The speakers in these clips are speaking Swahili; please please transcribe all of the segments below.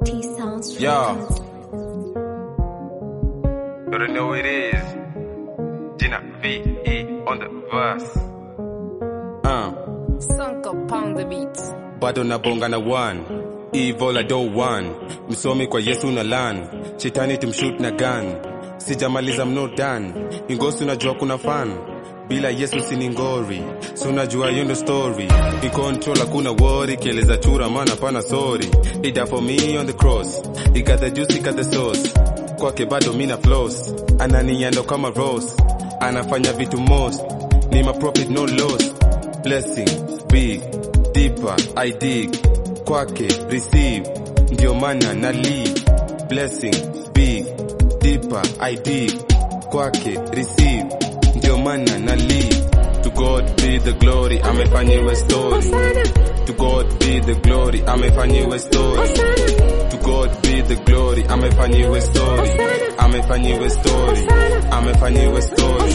T Sounds Yo. Records. You already know who it is. Gina V.E. on the verse. Uh, Sunk up on the beat. bado nabonga na one evil I don't one msomi kwa yesu na lan shetani tumshut na gun sijamaliza mno dan ingosi unajua kuna fan bila yesu sini ngori si unajua hiyo ndo story in control hakuna worry kieleza chura maana pana sorry he died for me on the cross he got the juice he got the sauce kwake bado mina floss ananiando kama rose anafanya vitu most ni ma profit no loss blessing big deeper I dig kwake receive ndio maana na leave blessing big deeper I dig kwake receive ndio maana na leave to God be the glory amefanyiwe story to God be the glory amefanyiwe story to God be the glory amefanyiwe story amefanyiwe story amefanyiwe story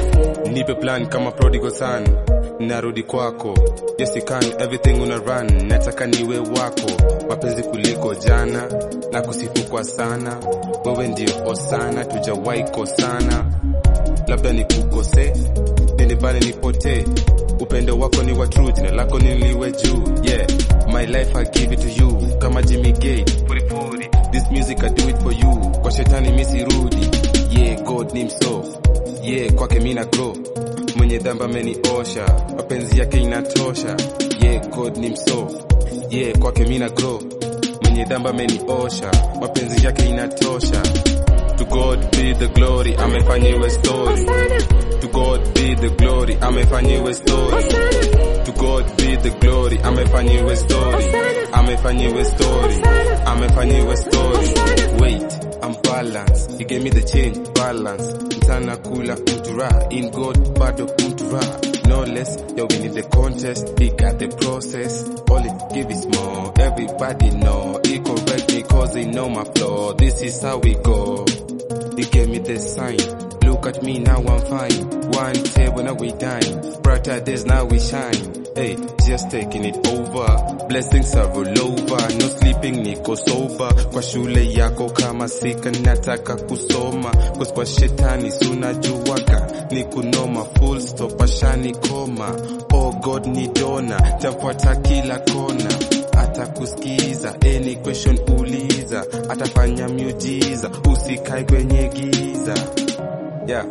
nipe plan kama prodigal son narudi kwako yes you can everything una run nataka niwe wako mapenzi kuliko jana na kusifu kwa sana wewe ndio osana tujawahi kosana labda nikukose nende bale nipotee upendo wako ni wa true jina lako niliwe juu yeah my life I give it to you kama Jimmy Gate furifuri this music I do it for you kwa shetani misirudi yeah God ni mso yeah kwake mina grow mwenye dhambi ameniosha mapenzi yake inatosha yeah God ni mso yeah kwake mina grow mwenye dhambi ameniosha mapenzi yake inatosha to God be the glory amefanyiwe story to God be the glory amefanyiwe story to God be the glory amefanyiwe story amefanyiwe story amefanyiwe story wait I'm balanced he gave me the change balance mtana kula mtura in God bado mtura no less yo we need the contest he got the process all it give is more everybody know he correct me cause they know my flaw this is how we go he gave me the sign. Look at me now, I'm fine. One table now we dine. Brighter days now we shine. Hey, just taking it over. Blessings are all over. No sleeping, niko sober. Kwa shule yako kama sika nataka kusoma. Cause kwa shetani sunajuwaga. Ni kunoma full stop ashani koma. Oh God ni dona. Tafuata kila kona atakusikiza any question uliza atafanya miujiza usikae kwenye giza yeah.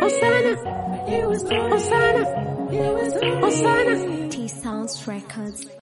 T Sounds Records.